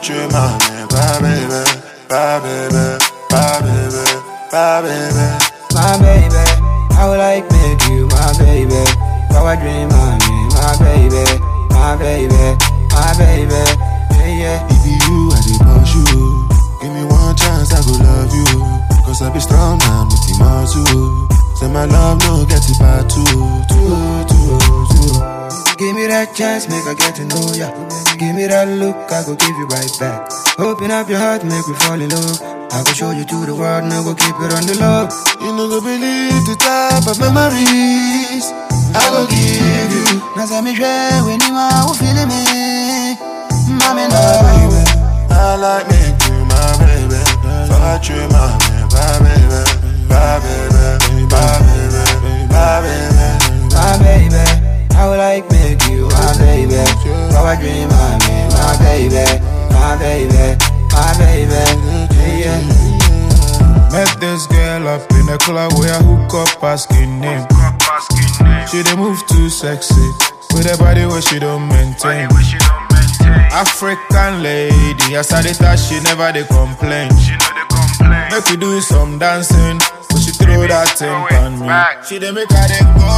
tu m'amènes, bye baby, bye baby, bye baby, bye baby. my baby. I would like make you my baby. Power dream, my me, my baby, my baby, my baby. Yeah, yeah. If you, I dey push you. Give me one chance, I go love you. Cause I be strong man with the muscle. Say my love no get it by two, two, two, two. Give me that chance, make I get to know ya. Give me that look, I go give you right back. Open up your heart, make me fall in love. I go show you to the world, now go keep it on the low. You know go believe the type of memories I go give you. Now say me share when you are who feeling me. Mommy, no, baby. I like me you my baby. Fuck you, my man, bye baby, bye baby, bye baby, bye baby. my baby. I would like make you my baby. Power dream, my me, my baby, my baby, my baby. Yeah, yeah. Met this girl up in a club where I hook up asking name. She dey move too sexy with a body where she don't maintain. African lady, as I dey touch, she never dey complain. Make we do some dancing, but she throw that thing on me. She dey make her dey go.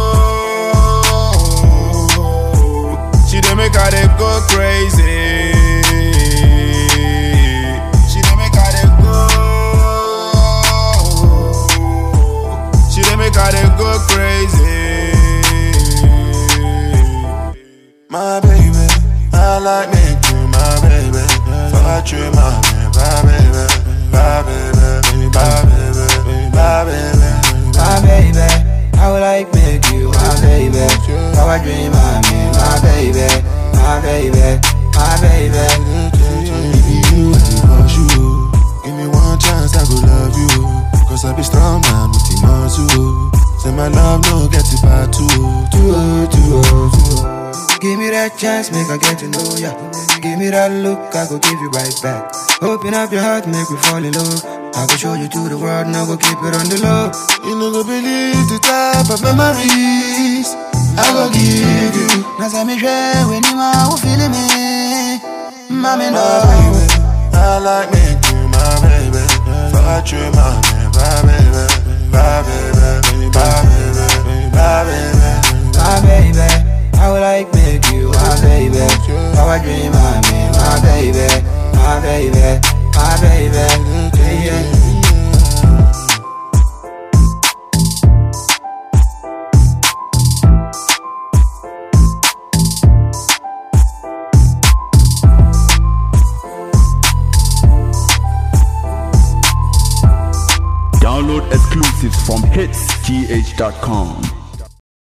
She dey make her dey go crazy. She dey make her dey go. She dey make her dey go crazy. My baby, I like me you my baby. Fuck you, my man, bye baby, bye baby, bye baby, bye baby. my baby. I would like make you my baby. Power dream, my me, my baby, my baby, my baby. If you, I dey push you. Give me one chance, I go love you. Cause I be strong man with the muscle. Say my love no get it by two, two, two, two. Give me that chance, make I get to know ya. Give me that look, I go give you right back. Open up your heart, make me fall in love. I go show you to the world, now go keep it on the low. You know go believe the type of memories I go give you. Now say me share when you are who feeling me. Mommy, no. My baby, I like me you my baby. Fuck you, my man, bye baby, bye baby, bye baby, bye baby. my baby. I would like make you my baby. Power dream, my me, my baby, my baby, my baby. Yeah, yeah. Download exclusives from hitsgh.com.